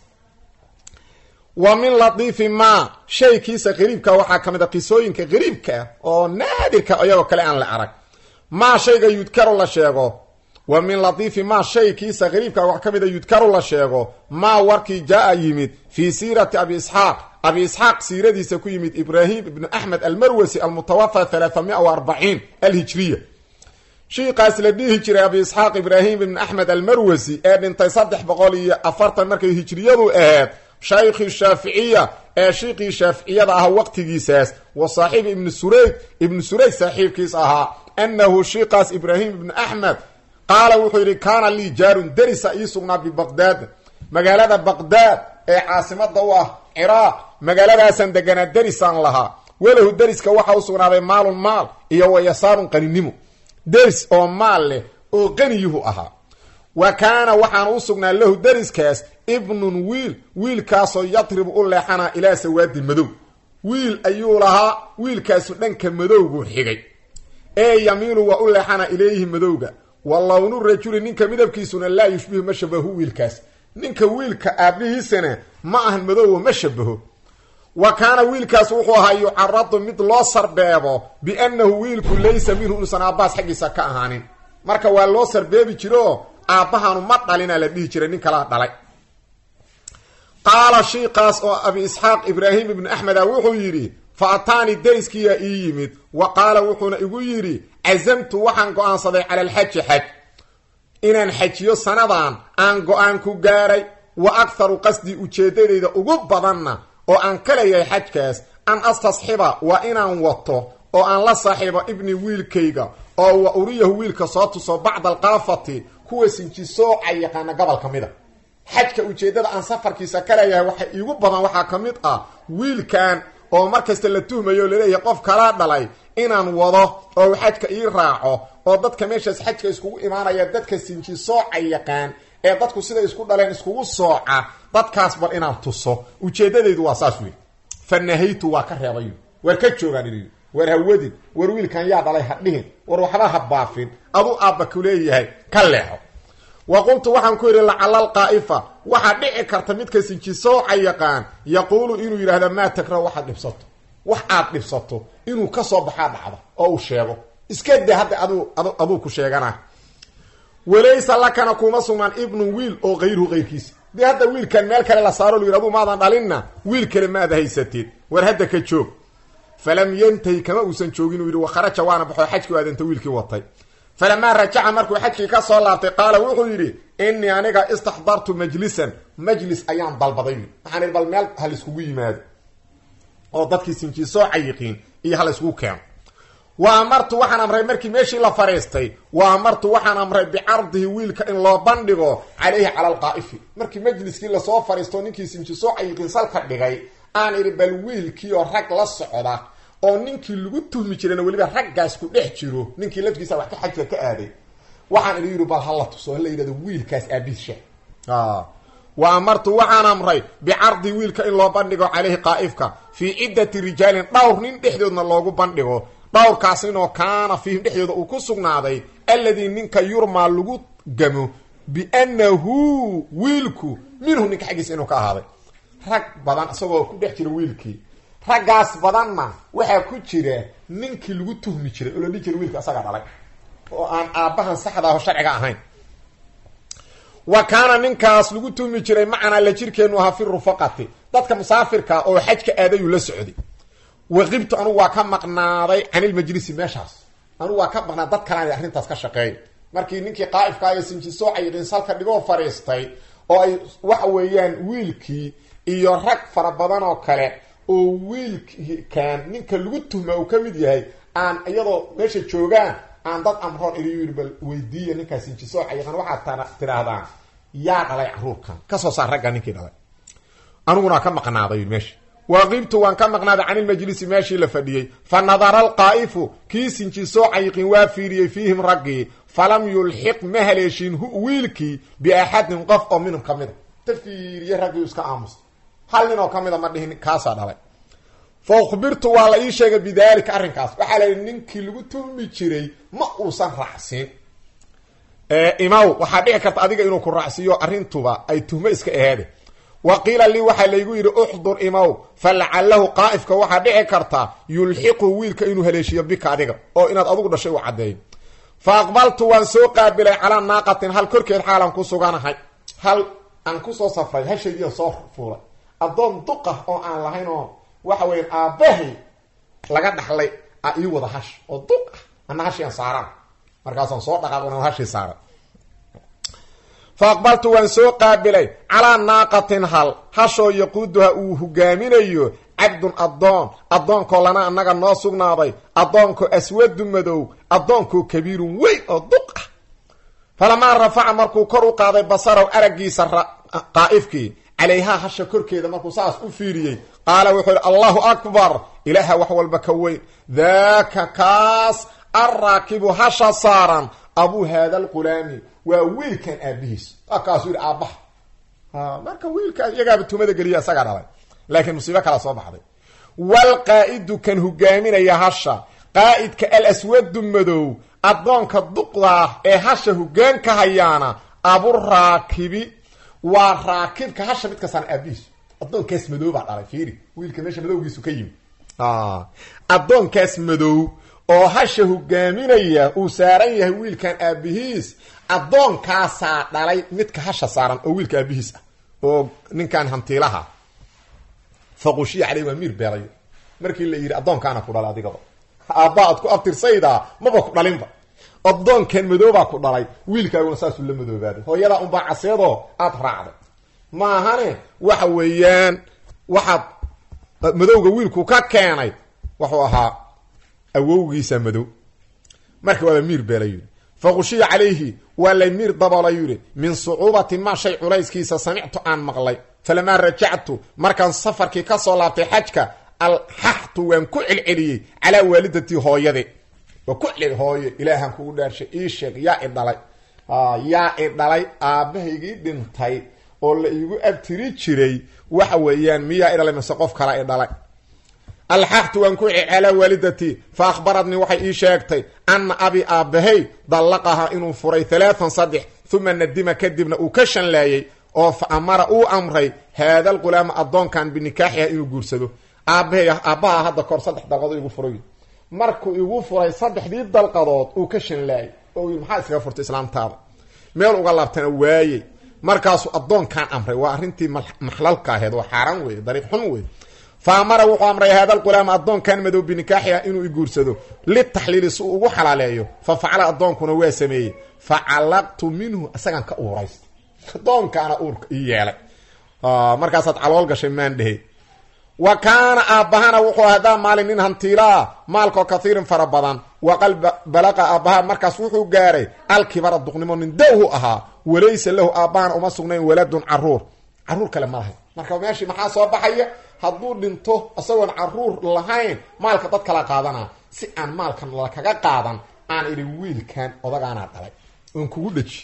wa min latiifi maa shaykiisa qariibka waxaa ka mid a qisooyinka qariibka ah oo naadirka iyagoo kale aan la arag maa shayga yudkaru la sheego wa min latiifi maa shaykiisa qariibka wax ka mid a yudkaru la sheego maa warkii jaa-a yimid fii siirati abi isxaaq abi isxaaq siiradiisa ku yimid ibraahim ibnu axmed almarwasi almutawafa halaathamia wa arbaciin alhijriya shiikaas la dhihi jiray abi isxaaq ibraahim ibnu axmed almarwasi ee dhintay saddex boqol iyo afartan markay hijriyadu ahayd shaykhii shaaficiya ee shiiqii shaaficiyada ahaa waqtigiisaas wa saaxiib ibnu surayd ibnu surayd saaxiibkiis ahaa annahu shiikaas ibraahim ibnu axmed qaala wuxuu yidhi kaana lii jaarun derisa ii sugnaa bibaqdaad magaalada baqdaad ee caasimada u ah ciraaq magaaladaasaan deganaa derisaan lahaa walahu deriska waxa u sugnaaday maalun maal iyo wa yasaarun qaninimo deris oo maal leh oo qaniyuhu ahaa wa kaana waxaana u sugnaa lahu deriskaas ibnun wiil wiilkaasoo yadribu u leexanaa ilaa sawaadi madow wiil ayuu lahaa wiilkaasu dhanka madowgu xigay ee yamiinu waa u leexanaa ilayhi madowga wa lownu rajuli ninka midabkiisuna laa yushbihu ma shabahu wiilkaas ninka wiilka aabihiisana ma ahan madowba ma shabaho wa kaana wiilkaas wuxuu ahaa yucaradu mid loo sarbeebo biannahu wiilku laysa minhu inuusan aabbahaas xaggiisa ka ahaanin marka waa loo sarbeebi jiro aabbahanu ma dhalina la dhihi jiray nin kalaa dhalay qaala shiikaas oo abi isxaaq ibraahim ibnu axmeda wuxuu yidhi fa ataani deriskiyaa ii yimid wa qaala wuxuuna igu yidhi casamtu waxaan go-aansaday cala alxaji xaj inaan xajiyo sanadan aan go-aan ku gaaray wa akharu qasdii ujeeddadayda ugu badanna oo aan ka leeyahay xajkaas an astasxiba waa inaan wato oo aan la saaxiibo ibni wiilkayga oo wa uriyahu wiilka soo tuso bacda alkaafati kuwa sinjisooca yaqaana gobol ka mid a xajka ujeeddada aan safarkiisa ka leeyahay waxa iigu badan waxaa ka mid ah wiilkan oo mar kasta la tuhmayo o laleeyahay qof kala dhalay inaan wado oo uu xajka ii raaco oo dadka meeshaas xajka iskugu imaanaya dadka sinji sooca yaqaan ee dadku siday isku dhaleen iskugu sooca dadkaas bal inaan tuso ujeeddadaydu waa saas wey fa nahaytu waa ka reebay waar ka joogaan ii war hawadin war wiilkan yaa dhalay ha dhihin war waxba ha baafin aduu aabba ku leeyahay ka leexo wa qultu waxaan ku yidhi lacala alqaa'ifa waxaa dhici karta midka sinjisooca yaqaan yaquulu inuu yidhaahda maa takrahu waxaad dhibsato wax aad dhibsato inuu ka soo baxaa dhacda oo uu sheego iska da hadda adu aduu ku sheegana walaysa lakana kuma sugnaan ibnun wiil oo kayruhu kayrkiisa dee hadda wiilkan meel kale la saaro lu yidhi aduu maadan dhalinna wiil kale maada haysateed war hadda ka joog falam yantahi kama uusan joogin uu yidhi wakharaja waana baxoo xajkii aadanta wiilkii watay falamaa rajaca markuu xajkii ka soo laabtay qaala wuxuu yidhi innii aniga istaxdartu majlisan majlis ayaan dalbaday waxaan idhi bal meel ha layskugu yimaado oo dadkii sinjisooca yiqiin iyo ha layskugu keeno wa amartu waxaan amray markii meeshii la fadhiistay wa amartu waxaan amray bicardihi wiilka in loo bandhigo calayhi cala alqaa'ifi markii majliskii lasoo fadhiisto ninkii sinjisooca yiqiin salka dhigay aan idhi bal wiilkii oo rag la socda oo ninkii lagu tuhmi jirayna weliba raggaas ku dhex jiro ninkii laftigiisa wax ka xajka ka aaday waxaan idhi yidhi bal hala tuso hala yidhahdo wiilkaas aabiis sheeg wa amartu waxaan amray bicardi wiilka in loo bandhigo calayhi qaa'ifka fii ciddati rijaalin dhowr nin dhexdoodna loogu bandhigo dhowrkaas ninoo kaana fiihim dhexdooda uu ku sugnaaday alladii ninka yurmaa lagu gamo biannahu wiilku minhu ninka xaggiisa inuu ka ahaaday rag badan isagoo ku dhex jira wiilkii raggaas badanna waxaa ku jira ninkii lagu tuhmi jiray oo la dhihi jiray wiilka isagaa dhalay oo aan aabbahan saxda aho sharciga ahayn wa kaana ninkaas lagu tuhmi jiray macanaa la jirkeenu ahaa fi rufaqati dadka musaafirka oo xajka aadayuu la socday waqibtu anugu waa ka maqnaaday canilmajlisi meeshaas anugu waa ka maqnaa dad kalaan arrintaas ka shaqeey markii ninkii qaa'ifka iyo sinjisooca yiqiin salka dhigoo fadhiistay oo ay waxa weeyaan wiilkii iyo rag fara badan oo kale oo wiilkan ninka lagu tuhma uu ka mid yahay aan iyadoo meesha joogaan aan dad amroon iri yiri bal weydiiya ninkaas sinjisooca yaqaan waxaad tidhaahdaan yaa dhalay caruurkan kasoo saar ragga ninkii dhalay aniguna ka maqnaaday meesha waaqibtu waan ka maqnaaday can ilmajlisi meeshii la fadhiyey fa nadara alqaa'ifu kii sinjisooca yiqiin waa fiiriyey fiihim raggii falam yulxiq ma haleeshin hu wiilkii biaxadin qof oo minhum ka mida ta fiiriye raggii iska aamusa hal nin oo ka mida ma dhihin kaasaa dhalay fa ukhbirtu waa la ii sheegay bidaalika arrinkaas waxaa la yidhi ninkii lagu tuhmi jiray ma uusan raacsiin imaw waxaa dhici karta adiga inuu ku raacsiiyo arrintuba ay tuhmo iska aheede wa qiila lii waxaa laygu yidhi uxdur imaw fa lacalahu qaa'ifka waxaa dhici karta yulxiqu wiilka inuu haleeshiyo bika adiga oo inaad adugu dhashay u caddeeyo fa aqbaltu waan soo qaabilay calaa naaqatin hal korkeed xaalan ku suganahay hal aan kusoo safray hashaydiian soo fuulay addoon duqah oo aan lahayn oo waxa weya aabbahay laga dhaxlay a ii wada hash oo duq ah ana hashiian saaraan markaasaan soo dhaqaaqn hashii saaran fa aqbaltu waan soo qaabilay calaa naaqatin hal hashoo yaquuduha uu hogaaminayo cabdun addoon addoonkoo lana annaga noo sugnaaday addoonkoo aswadu madow addoonkoo kabiirun weyn oo duq ah falamaa rafaca markuu kor u qaaday basarow araggiisa qaa'ifkii calayhaa hasha korkeeda markuu saas u fiiriyey qaala wuxuu yidhi allahu akbar ilaaha wax walba ka weyn daaka kaas alraakibu hasha saaran abuu haada alqulaami waa wiilkan aabihiis kaasuu yidhi aabbaha marka wiilkaa iyagaaba tumada geliya isagaa dhalay laakiin musiibo kala soo baxday walqaa'idu kan hogaaminaya hasha qaa'idka alaswadu madow addoonka duqdaa ee hasha hogaanka hayaana aburaakibi waa raakibka hasha mid kastaan aabihiis addoonkaas madow baa dhalay fiiri wiilka meesha madowgiisu ka yimi addoonkaas madow oo hasha hogaaminaya uu saaran yahay wiilkan aabihiis addoonkaasaa dhalay midka hasha saaran oo wiilka aabihiis ah oo ninkan hantiilaha faqushiya caley waa miir beelayo markii la yidhi addoonkaana ku dhalay adigaba aabba ad ku abtirsaydaa maba ku dhalinba addoonkan madoobaa ku dhalay wiilkaaguna saasuu la madoobaaday hooyadaa unbaa caseedoo aada raacday maahane waxa weeyaan waxaad madowga wiilku ka keenay wuxuu ahaa awowgiisa madow marka waaba miir beela yidhi faqushiya calayhi waa lay miir daboola yidhi min sucuubati maa shay culayskiisa samictu aan maqlay falamaa rajactu markaan safarkii ka soo laabtay xajka alxaxtu waan ku celceliyey calaa waalidatii hooyade waa ku celceli hooye ilaahaan kugu dhaarshay ii sheeg yaa i dhalay yaa i dhalay aabbahaygii dhintay oo la iigu abtiri jiray waxa weeyaan miyaa i dhalay mase qof kala i dhalay alxaqtu waan ku celceli calaa waalidatii fa akhbaratnii waxay ii sheegtay anna abi aabbahay dallaqaha inuu furay halaatan saddex uma nadima kadibna uu ka shanlaayey oo fa amara uu amray haada alqulaama addoonkan binikaaxiha inuu guursado aabbahay aabbaha hadda kahor saddex dalqadood igu furay markuu igu furay saddexdii dalqadood uu ka shanlaayay oo yii maxaa iskaga furtay islaamtaada meel uga laabtana waayey markaasuu addoonkan amray waa arrintii maxlalka aheed waa xaaraan weeye dariiq xun wey fa amara wuxuu amray haada alqulaama addoonkan madow binikaaxiha inuu iguursado litaxliili si uu ugu xalaaleeyo fa facala addoonkuna waa sameeyey fa callaqtu minhu isagaan ka uuraysta addoonkaana uurka ii yeelay markaasaad calool gashay maan dhehe wa kaana aabbahana wuxuu hadaa maalin nin hantiilaa maalkoo kathiirin fara badan waqal balaqa aabbaha markaas wuxuu gaaray alkibara duqnimo nin dawhu ahaa walaysa lahu aabbahana uma sugnayn waladun caruur caruur kale ma lahayn marka meeshii maxaa soo baxaya hadduu dhinto isagoon caruur lahayn maalka dad kala qaadanaa si aan maalkan lakaga qaadan aan idhi wiilkan odagaanaa dhalay oon kugu dheji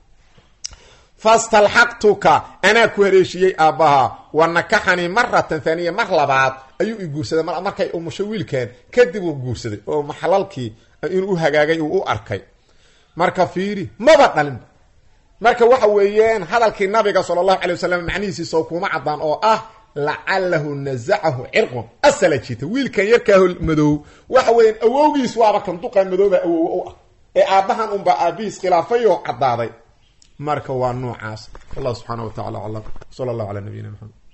fastalxaqtuka anaa ku haleeshiyey aabbaha wa nakaxanii maratan haaniya mar labaad ayuu i guursaday markay umusho wiilkan kadib uu guursaday oo maxlalkii inuu u hagaagay uu u arkay marka fiiri maba dhalinba marka waxa weeyaan hadalkii nabiga sala allahu calay wasalam macnihiisiisoo kuma caddaan oo ah lacalahu nazacahu cirqun asala jiita wiilkan yarkaaho madow waxa weeyaan awowgiis waaba kan duqan madooba awowa u ah ee aabbahan unbaa aabihiis khilaafay oo caddaaday marka waa noocaas wallahu subxaana wa tacala aclam sala allahu calaa nabiyina maxamed